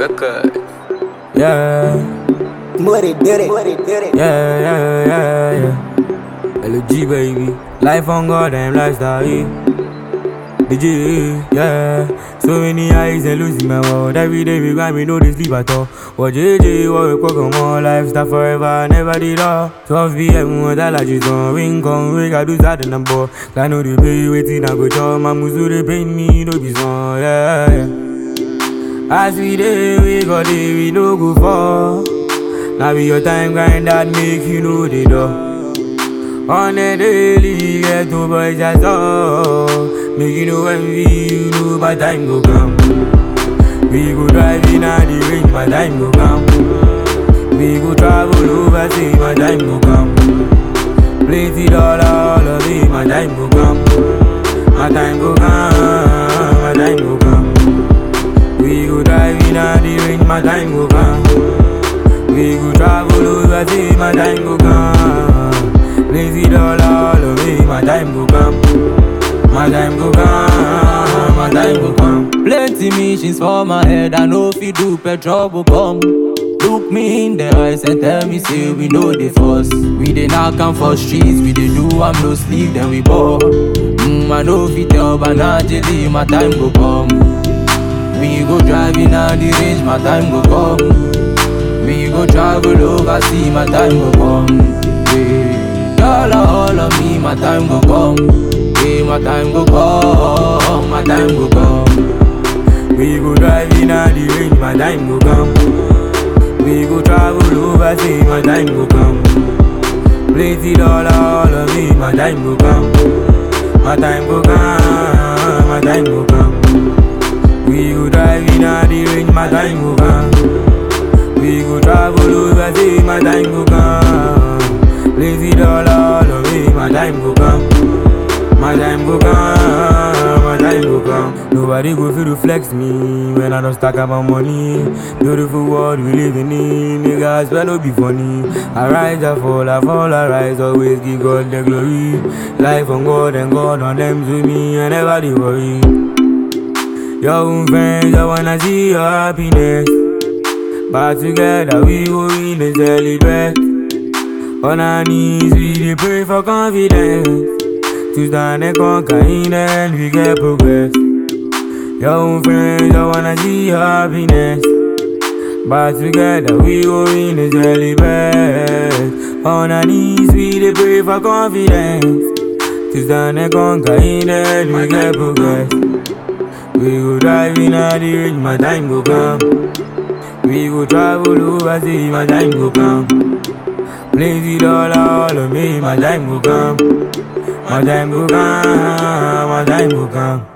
record. Yeah, Muddy did it. Muddy did it. yeah, yeah, yeah, yeah. LG baby, life on God and lifestyle. Yeah. DJ, yeah. So many eyes and losing my world. Every day we grind, we know they sleep at all. What JJ, what we cook on more lifestyle forever, never did all. 12 p.m. when that like just on ring, come ring, I do that and I'm bored. I know the pay waiting, I go job, my musu they pay me, no be small, yeah, yeah. As we dey, we go dey, we no go fall. Now be your time grind that make you know the door. On a daily, get to boys as all. Make you know when we, you know my time go come. We go drive in at the range, my time go come. We go travel overseas, my time go come. Plenty dollar, all of it, my time go come. My time go come, my time go come. We go drive in at the range, my time go come. We go travel overseas, my time go come. Lazy dollar, all of me, my time go come. My time go come, my time go come. Plenty missions for my head, I know if you do petrol will come. Look me in the eyes and tell me, say we know the force. We dey knock am for streets, we dey do am no sleep, then we ball. Mm, I know if you tell Banajili, my time go come. We go driving out the range, my time go come. We go travel overseas, my time go come. Yeah. Dollar all of me, my time go come. Yeah, my time go come, my time go come. We go drive in at the range, my time go come. We go travel overseas, my time go come. Plenty dollar, all of me, my time go come. My time go come, my time go come. We go drive in at the range, my time go come. We go travel overseas, my time go come. Lazy dollar, all of me, my time go come. My time go come, my time go come. Nobody go feel to flex me when I don't stack up my money. Beautiful world we living in, niggas well no be funny. I rise, I fall, I fall, I rise. Always give God the glory. Life on God and God on them to me, and never dey worry. Your own friends, I wanna see your happiness. But together we go win and celebrate. On our knees, we dey pray for confidence. To stand and conquer in the end, we get progress. Your own friends, I wanna see your happiness. But together we go win and celebrate. On our knees, we dey pray for confidence. To stand and conquer in the end, we get progress. We go drive in at the range, my time go come. We go travel overseas, my time go come. Plenty dollar, all of me, my time go come. My time go come, my time go come.